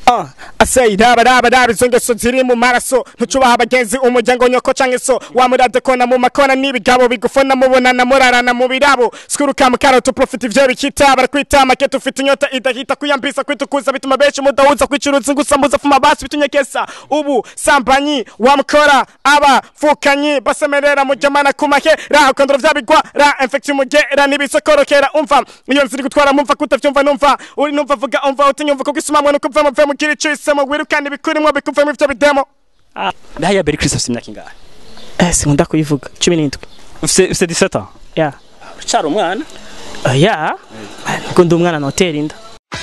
Uh, asei raba raba raba izo ngeso ziri mu maraso ntucubaha abagenzi umuryango nyoko canke so wamuradekona mu makona n'ibigabo bigufona mubonana murarana mu birabo skuruka mukara tuprofita ivyo bikita barakwita makete ufite inyota idahita kuyambisa kwitukuza bituma benshi mudahuza kwicuruza ngusambuza fuma basi bitunyekesa ubu sambanyi wamukora aba fukanyi basemerera mujamana kumahe ra kondoro vyabigwa ra infection mugera nibisokorokera umva iyo nziri gutwara mumva kutavyumva numva uri numva vuga umva utinyumva kuko isumamwe nuko mva mva mukiri cisemo wirukana ibikurimo bikuvamo ivyo bidemo ndahaya Berry Chris afite imyaka ingahe Eh, sinkunda kuyivuga cumi n'indwi ufite ufite 17 ans ya ucara umwana Eh, ya niko ndi umwana notera inda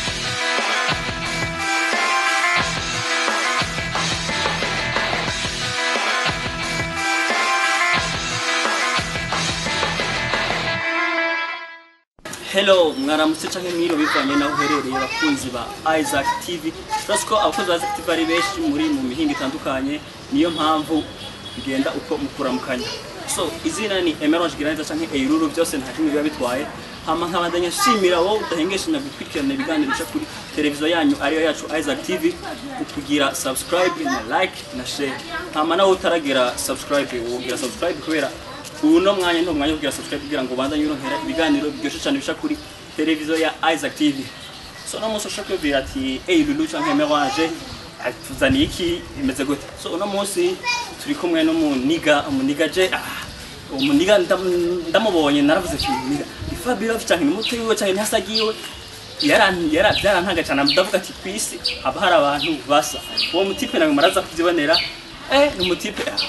Hello mwaramutse canke mwiro bivanye naho uherereye abakunzi ba Isaac TV Turazi ko abakunzi ba Isaac TV ari benshi muri mu mihinga itandukanye niyo mpamvu bigenda uko mukuramukanya so izina ni Emerald Giraneza canke Eiruru byose nta kimwe biba bitwaye hama nkabandanya nshimira wowe udahengeshe na gukurikirana ibiganiro bica kuri televiziyo yanyu ariyo yacu Isaac TV ukugira subscribe na like na share hama nawe utaragira subscribe wogira subscribe kubera uno mwanya ndo mwanya wo kugira subscribe kugira ngo bandanye uronkera ibiganiro biryoshye cyane bisha kuri televiziyo ya Isaac TV so no munsi ushaka kubwira ati hey Lulu canke Merage tuzaniye iki bimeze gute so uno munsi turi kumwe n'umuniga umuniga je ah, umuniga ndam- ndamubonye naravuze ati umuniga ni Fabio canke ni muto wiwe canke ni hasagiwe yaran yara byarantanga cyane ndavuga ati kwisi haba hari abantu basa uwo mutipe nawe maraza kubyibonera eh ni umutipe ah,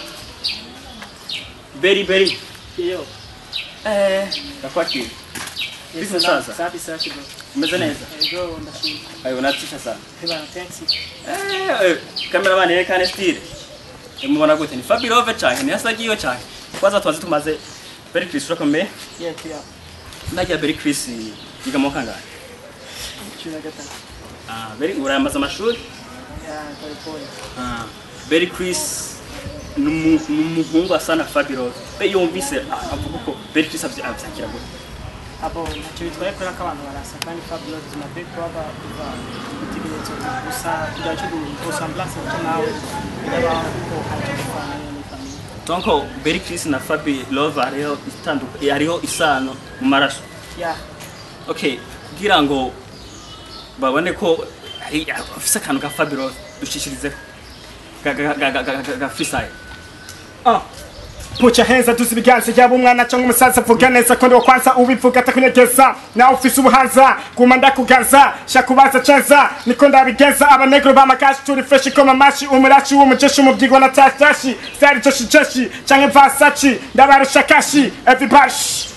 Beri beri. iyo Eh, nakwakira. Bisa sasa. safi safi bro Umeze neza. ego ndashimye Ayo unatisha sana. bana thanks Eh, eh, kamera bane yerekane style. Mubona gute ni Fabirove canke ni Hasagiyo canke. Kwanza twazi tumaze Beri Chris urakomeye. yeah yeah Ndagira Beri Chris yiga mu kangahe? cumi na gatanu Ah, Beri uramaze amashuri? ya pole pole Ah, Beri Chris ni umu- ni umuhungu asa na Fabirove. Be yumvise ah, avuga ko Beri Chris avy- avyakira gute. abo ntacyo bitwaye kubera ko abantu barasa kandi fabio ubuzima bwe kuba biva ibitekerezo gusa kugira cyo gusambulanse muto nawe birabaho kuko ntacyo gufana ni famiye Donc Beri Chris na Fabi Love hariho itanduka hariho isano mu maraso. ya Okay, kugira ngo babone ko ari- afise akantu ka Fabi Love dushishirize ga ga ga ga ga- ga freestyle. Uh. Put your hands up tuzi ibiganza yaba umwana cyangwa umusaza vuga neza ko ndiwo kwanza ubivuga atakunyegeza nawe ufise ubuhanza guma ndakugaza shakubaza ceza niko ndabigeza abanegro b'amakashi turi fresh ikoma amashi umurashi w'umujeshi umubyigwa na tashashi style joshi joshi canke vasaci ndabarusha kashi everybody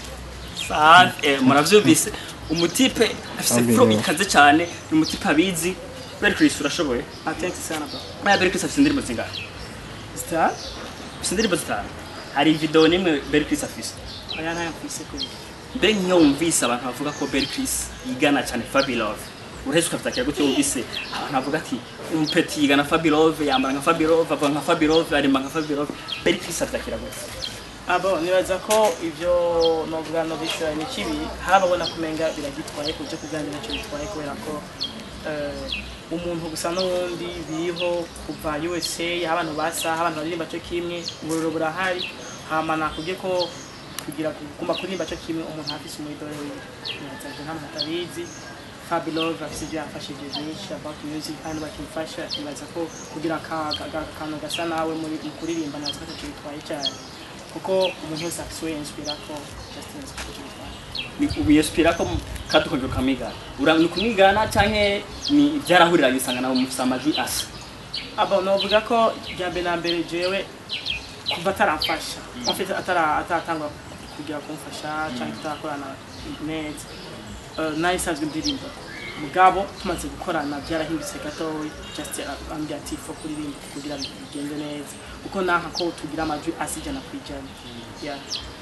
Sa eh, muravyumvise umutipe afise flow ikaze cyane ni umutipe abizi Beri Chris urashoboye. ah thanks sana bro Aya Beri Chris afise indirimbo zingahe? star Afise indirimbo zitanu. Hari video nimwe Beri Chris afise. aya ntayo mfise kuri Mbere nk'iyo wumvise abantu bavuga ko Beri Chris yigana cyane Fabi Love urahise ukavyakira gutyo wumvise abantu bavuga ati umupeti yigana Fabi Love yambara nka Fabi Love avuga nka Fabi Love arimba nka Fabi Love Beri Chris avyakira gutyo abo nibaza ko ivyo novuga no bishora ni kibi hari ababona kumenga biragitwaye ku byo kuganira ntacyo bitwaye kubera ko eh, umuntu gusa n'uwundi biriho kuva USA aho abantu basa aho abantu baririmba cyo kimwe ubururu burahari hama nakubwiye ko kugira kuguma kuririmba cyo kimwe umuntu afise umwidore wiwe nibaza ivyo nta muntu atabizi Fabi Love afise ibyo yafashije byinshi about music kandi bakimfasha nibaza ko kugira aka- aka- akantu gasa nawe muri mu kuririmba naza ko ntacyo bitwaye cyane kuko umuntu wese afise uwo yinspira ko Justin azi ko ntacyo bitwaye ni ubiyespira ko kadukongera ukamwigana ura ni kumwigana canke ni byarahuriranye usanga nawe mufise amajwi asa abo novuga ko rya mbere na mbere jewe kuva ataramfasha mfite atara ataratangwa kugira kumfasha cyangwa tutarakorana neza Eh, nari nsanzwe ndirimba mugabo tumaze gukorana byarahindutse gatoya just ambwira ati fo kuririmba kugira bigende neza kuko nanka ko tugira amajwi asi ijana ku ijana Yeah.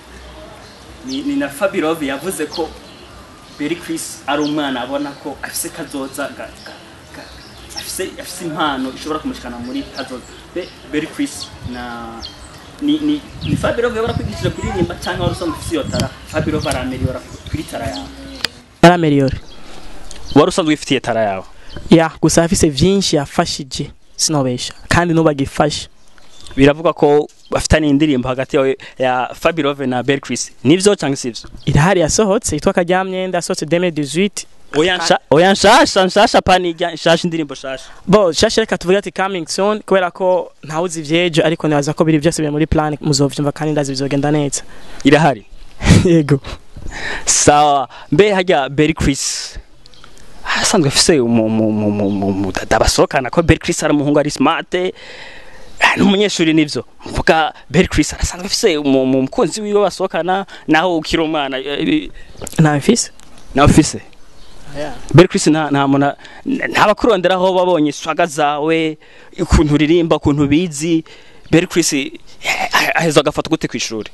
ni, ni na Fabi Love yavuze ko Beri Chris ari umwana abona ko afise kazoza ga, ga, ga, afise afise impano ishobora kumushikana muri kazoza Be, Beri Chris na ni ni ni Fabi Love yabara kwigishije kuririmba cyangwa wari usanzwe ufise iyo tara Fabi Love arameliora kuri tara yawe yarameliyore wari usanzwe ufitiye tara yawe ya gusa afise vyinshi yafashije sinobesha kandi nubagifasha biravuga ko bafitanye indirimbo hagati yawe ya Fabirove na Bel Chris nivyo cyangwa sivyo irahari yasohotse yitwa karyamyenda yasohotse 2018 oya nsha oya nshasha nshasha pani nshasha indirimbo shasha bo shasha reka tuvuge ati coming soon kubera ko ntawuzi ivyejo ariko nibaza ko biri vyose biri muri plan muzovyumva kandi ndazi bizogenda neza irahari yego sawa mbe hajya Bel Chris asanzwe afise umudada basohokana ko Bel Chris ari umuhungu ari smart n'umunyeshuri nivyo mvuga Bel Chris arasanzwe afise umukunzi wiwe basohokana naho ukiri umwana nta mfise nawe ufise Bel Chris nta nta muna ntabakurondera aho babonye swaga zawe ukuntu uririmba ukuntu bizi Bel Chris aheza agafata gute ku ishuri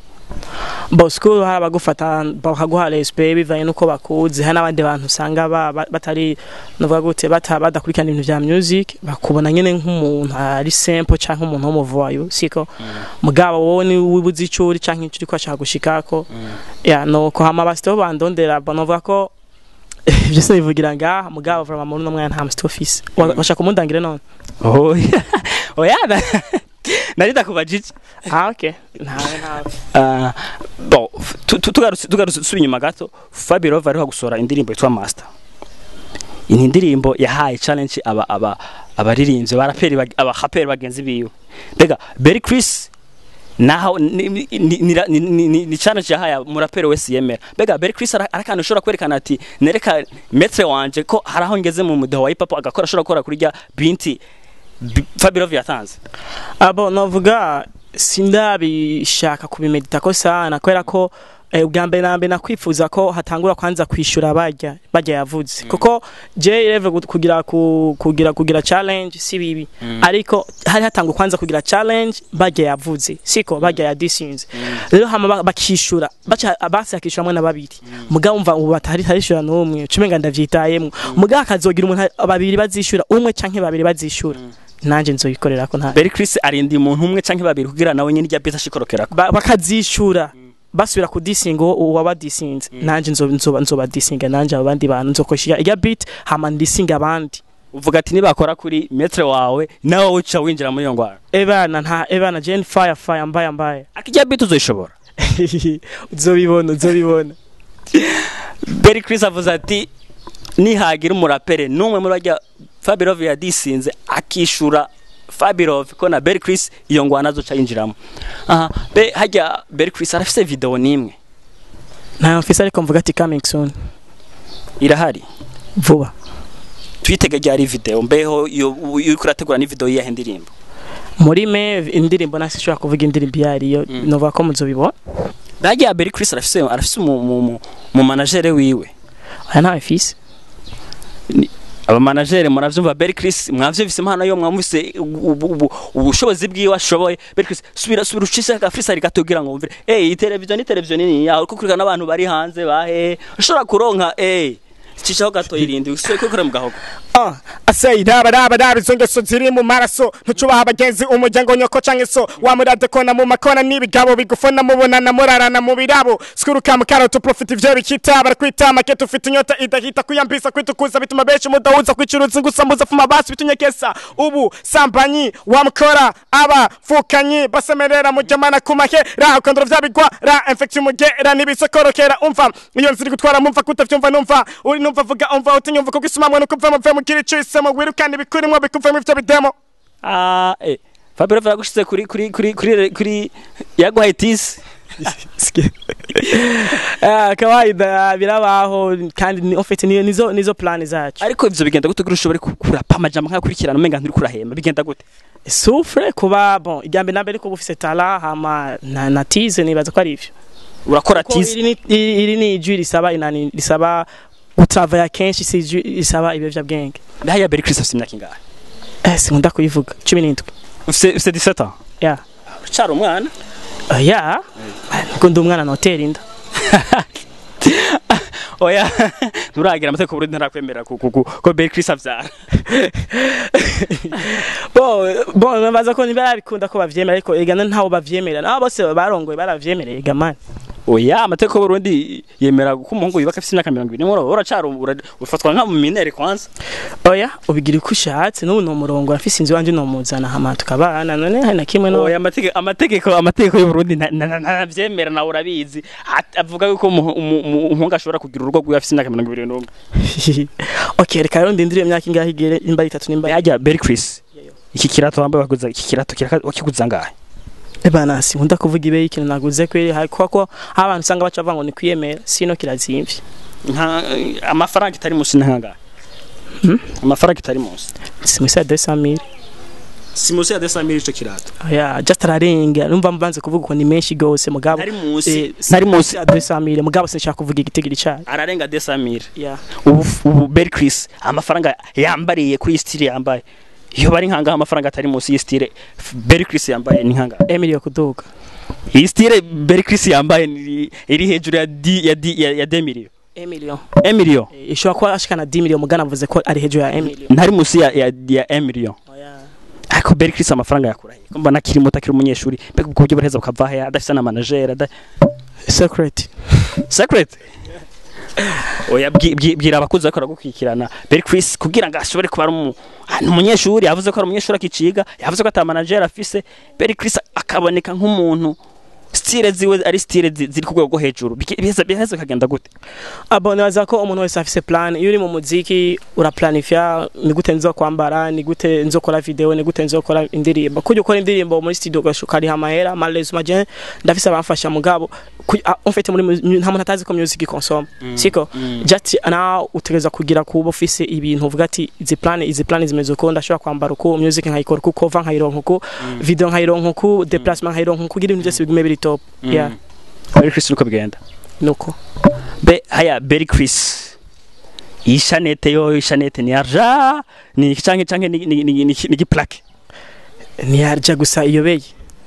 bo school hari abagufata bakaguha respect bivanye nuko bakuzi hari n'abandi bantu usanga ba- ba- batari novuga gute bata badakurikirana ibintu vya music bakubona nyene nk'umuntu ari simple canke umuntu w'umuvoyo siko mugabo wowe ni wibuze ico uri canke ico uriko ashaka gushikako ya nuko hama basito bandondera bo novuga ko ivyo sinivugira ngaha mugabo vraiment muri uno mwanya nta musito office washaka umundangire none oya oya na- nari ndakubajije ah okay ntawe ntawe Ah, bon tu- tu- tugarutse tugarutse dusubiye inyuma gato Fabirove ariho gusohora indirimbo yitwa Master iyi ni indirimbo yahaye challenge aba aba abaririmbyi baraperi bag- abahaperi bagenzi biwe mbega Berry Chris naho ni- ni- ni- ni- ni- ni- ni challenge yahaye umuraperi wese yemera mbega Berry Chris ara- arakana ushobora kwerekana ati nereka metre wanje ko hari aho ngeze mu mudeho wa hip hop agakora ashobora gukora kuri rya binti Bi- Fabirove yatanze abo novuga sindabishaka kubimedita ko sana kubera ko eh, ubwa mbere na mbere nakwifuza ko hatangura kwanza kwishura barya barya yavuze kuko je reve kugira ku- kugira kugira challenge si bibi ariko hari hatangura kwanza kugira challenge barya yavuze siko barya yadisinze rero hama ba- bakishura baca basi akishura mwe na babiri mugabo umva ubu batari tarishura n'umwe cumenga ndavyitayemwo mugabo akazogira umuntu babiri bazishura umwe canke babiri bazishura nanje nzoyikorera ko nta Berry Chris arinda umuntu umwe canke babiri kugira nawe nyine rya bita ashikorokerako ba- bakazishura basubira kudisinga uwo uwo wabadisinze nanje nzoba nzoba nzoba disinga nanje abandi bantu nzokoshya iya beat hama ndisinga abandi uvuga ati nibakora kuri metre wawe nawe uca winjira muri iyo ngwara ebana nta ebana Jane fire fire mbaya mbaya akijya bita uzoyishobora uzobibona uzobibona Berry Chris avuze ati nihagira umurapere n'umwe muri bajya Fabirove yadisinze akishura Fabirove ko na Berry Chris iyo ngwana azoca yinjiramo aha be hajya Berry Chris arafise video nimwe nta mfise ariko mvuga ati coming soon irahari vuba twitege ryari video mbeho iyo iyo uriko urategura ni video yiyahe ndirimbo muri me indirimbo nasishobora kuvuga indirimbo iyo ariyo novuga ko muzobibona hajya Berry Chris arafise arafise mu mu mu- mu manager wiwe aya nta mfise abamanagere muravyumva Berry Chris mwavyumvise impano yo mwamvise ubu- ubu- ubushobozi bwiwe ashoboye Berry Chris subira subira ucise ka freestyle gato kugira ngo wumvire eh iyi televiziyo ni televiziyo nini ya uriko kurikana n'abantu bari hanze bahe ushobora kuronka eh cishaho gato irindi usoye ko kora mu gahogo Uh, asei raba raba raba izo ngeso ziri mu maraso ntucubaha abagenzi umuryango nyoko canke so wamuradekona mu makona n'ibigabo bigufona mubonana murarana mu birabo skuruka mukaro tu profit ivyo bikita barakwita maketo ufite inyota idahita kwiyambisa kwitukuza bituma benshi mudahuza kwicuruza ngusambuza fuma basi bitunyekesa ubu sambanyi wamukora aba fukanyi basemerera mujamana kumahe ra ukandura vyabigwa ra infection mugera nibisokorokera umva iyo nziri gutwara mumva kutavyumva numva uri numva vuga umva utinyumva kuko isumamwe nuko uva mu vyo mugira ico isemo wirukana ibikurimwo bikuvamo ivyo bidemo ah eh Fabio yagushize kuri kuri kuri kuri kuri yaguhaye tisi Ah, kawaida birabaho kandi ni ofite niyo nizo nizo plan zacu ariko ivyo bigenda gute kugira ushobore kurapa amajambo nkakurikirana umenga nturi kurahema bigenda gute souffre kuba bon ijambo nambere ko bufise tala hama na, na tize nibaza ko ari ivyo urakora Ko tisi iri ni iri iri ni ijwi risaba inani risaba gutravaya kenshi si ijwi risaba ibiyovyabwenge ndahaya Berry Chris afite imyaka ingahe eh sinkunda kuyivuga cumi n'indwi ufite ufite 17 ans ya ucara umwana uh, ya niko ndi umwana notera inda oya nturagira amategeko Burundi ntarakwemera ku- ku- ku- ko Berry Chris avyara bo bo nabaza ko ntibabikunda ko bavyemera ariko ega ntaho bavyemera nabo bose barongoye baravyemereye ega mani oya amategeko y'uburundi yemera ko umuhungu yubaka afite imyaka mirongo ibiri n'umwe uracara ura- ufatwa nka minere kwanza oya ubigira uko ushatse n'ubu ni umurongo urafise inzu wanjye nomuzana hama tukabana none hari na kimwe no oya amategeko amategeko amategeko y'uburundi nta- nta- nta- ntavyemera nawe urabizi At- avuga yuko umu- umu- umu- umuhungu ashobora kugira urugo rwiwe afite imyaka mirongo ibiri n'umwe okay reka rero ndindire imyaka ingahe igere nimba ari itatu nimba yajya Berry Chris iki kirato wambaye waguza iki kirato kiraka- wakiguza ngahe ebana sinkunda kuvuga ibe y'ikintu naguze kweri hari kuko ko aho abantu usanga baca bavuga ngo ni kwiyemera sino kirazimvye nta amafaranga itari munsi ntangahe Hmm? amafaranga itari munsi si musi ya 200000 si munsi ya 200 ico kirato oya just ararenga numva mbanze kuvuga ko ni menshi gose mugabo ntari munsi eh, ntari munsi ya 200000 mugabo sinshaka kuvuga igitigiri cyayo ararenga 200 yeah ubu ubu Berry Chris amafaranga yambariye kuri iyi style yambaye iyo bari nkangaho amafaranga atari munsi y'iyi style Berry Chris yambaye ni nkangahe emilio kuduga iyi style Berry Chris yambaye ni- iri hejuru ya di ya di ya, ya 2 million emilio 1 million Eh, ishobora kuba ashikana 10 million mugana avuze ko ari hejuru ya emilio ntari munsi ya ya, ya 1 million oya ariko Berry Chris amafaranga yakurahe ko mbona akiri muto akiri umunyeshuri mbega ubwo buryo baraheza bukava he adafite na manager ada secret secret oya bwi- bwi- bwira abakuzi bakora gukikirana Berry Chris kugira ngo ashobore kuba ari umu- ah, ni umunyeshuri yavuze ko ari umunyeshuri akiciga yavuze ko ata manager afise Berry Chris akaboneka nk'umuntu style ziwe ari style zi- ziri ku rwego rwo hejuru Biki- biheza biheza kagenda gute abo nibaza ko umuntu wese afise plan iyo uri mu muziki uraplanifya ni gute nzo kwambara ni gute nzokora video ni gute nzokora indirimbo kujya ukora indirimbo muri studio ugashuka ari amahera malez maje ndafise abamfasha mugabo ku- ah, en fait muri mu- nta muntu atazi ko music consomme siko just na utegereza kugira kuba ufise ibintu uvuga ati izi plan izi plan zimeze uko ndashobora kwambara uko music nkayikora uko cover nkayironka uko video nkayironka uko déplacement nkayironka uko kugira ibintu byose bigume biri top yeah Berry Chris uko bigenda nuko be haya Berry Chris iyi shanete yo iyi shanete ni arja ni canke canke ni ni ni, ni, ni giplaque ntiyarya gusa iyobeye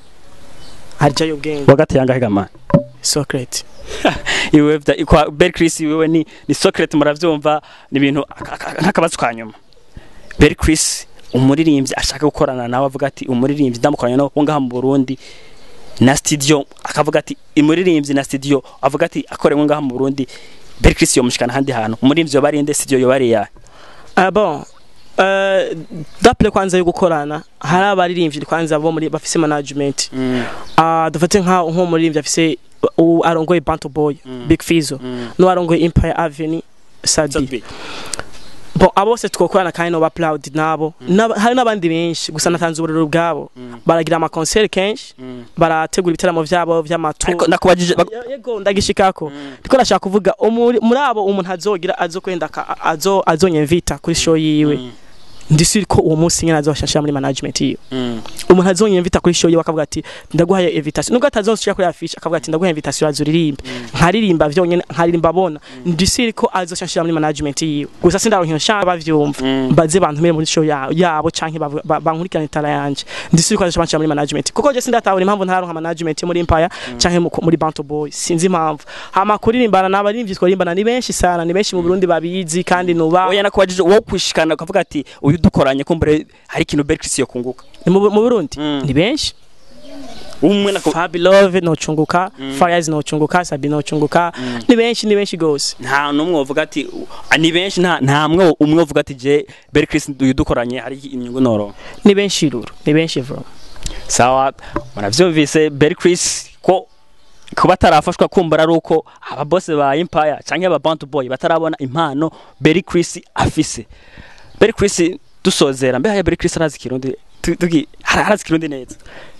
arya y'ubwenge wagati yangahe gamana socrate iwe vya- kwa Berry Chris iwewe ni ni Socrates muravyumva ni ibintu aka- aka- nk'akabazo ka nyuma Berry Chris umuririmbyi ashaka gukorana nawe avuga ati umuririmbyi ndamukoranye nawe wo ngaha mu Burundi na studio akavuga ati umuririmbyi na studio avuga ati akorewe ngaha mu Burundi Berry Chris yomushikana handi hantu umuririmbyi yo barinde studio yo bari ya ah bon euh, d'après kwanza yo gukorana hari abaririmbyi kwanza bo muri bafise management ah dufate nka nko muririmbyi afise u- arongoye Banto Boy Big Fizzo no arongoye Empire Avenue Sabi bon abo bose twokorana kandi no ba proud nabo N'aba- hari n'abandi benshi gusa natanze ubururu bwabo baragira ama concert kenshi barategura ibitaramo vyabo vy'amatu ariko nakubajije bak- Ye- yego ndagishikako ndiko nashaka kuvuga umuri- muri abo umuntu azogira azokwenda ka- azo azonyemvita kuri show yiwe ndisiri ko uwo munsi nyine azoshashira muri management yiwe umuntu azonyemvita kuri show yiwe akavuga ati ndaguhaye invitation nubwo atazonshira kuri affiche akavuga ati ndaguhaye invitation azuririmbe nkaririmba vyonyene nkaririmba abona ndisiri ko azoshashira muri management yiwe gusa sindaronka nshaka bavyumva baze bantumire muri show yabo yabo canke bavu- ba- bankurikirane tara yanje ndisiri ko azoshashira muri management kuko je sindatahura impamvu ntaronka management yo muri Empire canke mu- muri Banto Boy sinzi impamvu hama kuririmbana n'abaririmbyi twarimbana ni benshi sana ni benshi mu Burundi babizi kandi nuba oya nakubajije wowe kwishikana ukavuga ati uyu dukoranye kumbure hari ikintu Berry Chris yo kunguka ni mu mu Burundi Mm. ni benshi umwe nako Fabi Love nocunguka Fires nocunguka Sabi nocunguka ni benshi ni benshi gose nta numwe uvuga ati "Ah, ni benshi nta nta mwe umwe uvuga ati je Berry Chris uyu dukoranye hari inyungu noro ni benshi ruru ni benshi vro sawa muravyumvise Berry Chris ko kuba atarafashwa kumbura ari uko ababose ba Empire canke aba Band Boy batarabona impano Berry Chris afise Berry Chris dusozera mbe haya Berry Chris arazi kirundi tu- tugi ara- arazi kirundi neza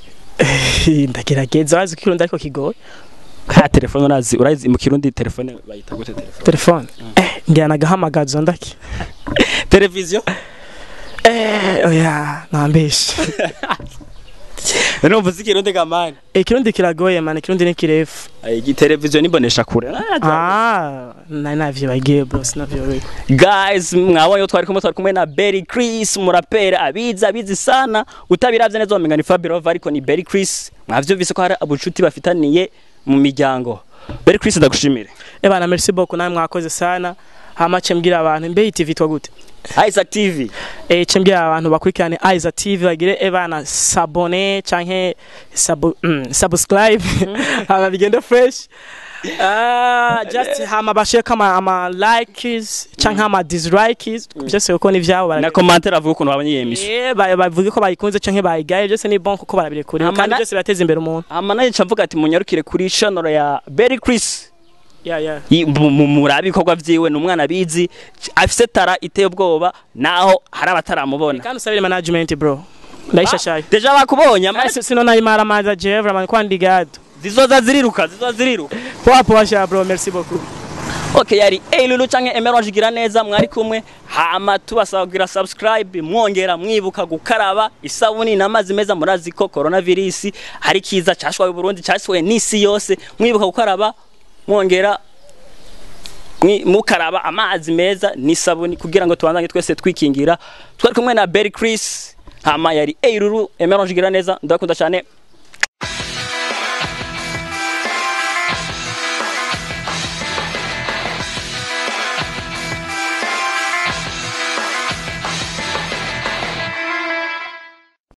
ndagerageza wazi ko ikirundi ariko kigoye ka telefone urazi urazi mu kirundi telefone bayita gute telefone telefone eh ngira nagahamagazo ndaki televiziyo eh oya nambeshe numva uzi ikirundi gamani ikirundi kiragoye man ikirundi ni kirefu iyi televiziyo nibonesha kure ah nari navyibagiye bro sinavyobewe guys mwabonye ko twari kumwe twari kumwe na Berry Chris umuraperi abizi abizi sana utabiravye neza wamenga ni Fabio ariko ni Berry Chris mwavyumvise ko hari abucuti bafitaniye mu miryango Berry Chris ndagushimire ebana merci beaucoup nawe mwakoze sana hama cembwira abantu mbe iyi TV twa gute Isaac TV eh cembwira abantu bakurikirane Aiza TV bagire ebana sabone canke sabu, mm, subscribe hama bigende fresh Ah, just hama bashireko ama, ama likes canke ama dislikes byose kuko ni vyabo na barabireka. commentaire avuga ukuntu babonye iyi emission Eh, ba- bavuge ko bayikunze canke bayigaye byose ni bon kuko barabirekuriwe Hama kandi na- byose birateza imbere umuntu hama naje nca mvuga ati munyarukire kuri channel ya Berry Chris yeah, yeah. Yi- mu- mu- murabe ibikorwa vyiwe ni umwana bizi afise tara iteye ubwoba naho hari abataramubona kandi usabire management bro ndayishashaye deja bakubonye ama- Ese sino nayimara maza je vraiment kwa ndigado zizoza ziriruka zizoza ziriruka poa poa sha bro merci beaucoup okay yari Eilulu canke Emerald gira neza mwari kumwe hama tubasaba kugira subscribe mwongera mwibuka gukaraba isabuni n'amazi meza murazi ko coronavirus hari kiza cashwaye Burundi cashwaye n'isi yose mwibuka gukaraba mwongera mwi- mukaraba amazi meza n'isabuni kugira ngo tubandanye twese twikingira twari kumwe na Berry Chris hama yari Eilulu Emerald gira neza ndakunda cyane